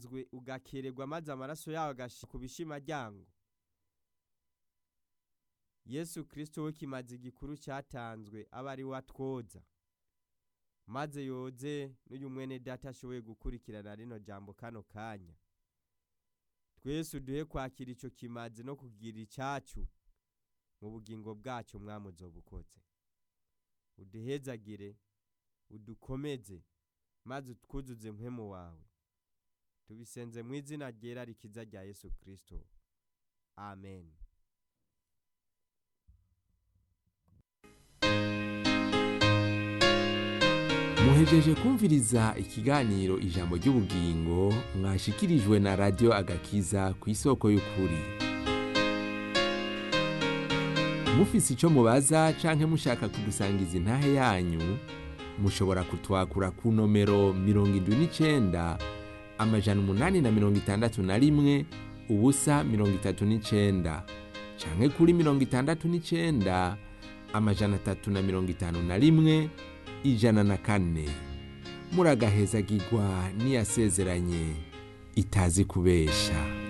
watanzwe ugakererwa maze amaraso yawe agashira ku bishimaryango yesu kirisito we kimaze igikuru cyatanzwe aba ari we atwoza maze yoze n'uyu mwene data ashoboye gukurikirana rino jambo kano kanya twese uduhe kwakira icyo kimaze no kugira icyacu mu bugingo bwacyo mwamuzo bukoze uduhezagire udukomeze maze utwuzuze mpemu wawe tubisenze mu izina ryera rikiza rya yesu kirisito amen muhejeje kumviriza ikiganiro ijambo ry'ubugingo mwashikirijwe na radiyo agakiza ku isoko y'ukuri mufise icyo mubaza canke mushaka kudusangiza intahe yanyu mushobora kutwakura ku nomero mirongo indwi n'icenda amajana umunani na mirongo itandatu na rimwe ubusa mirongo itatu n'icenda canke kuri mirongo itandatu n'icenda amajana atatu na mirongo itanu na rimwe ijana na kane muragahezagirwa n'iyasezeranye itazi kubesha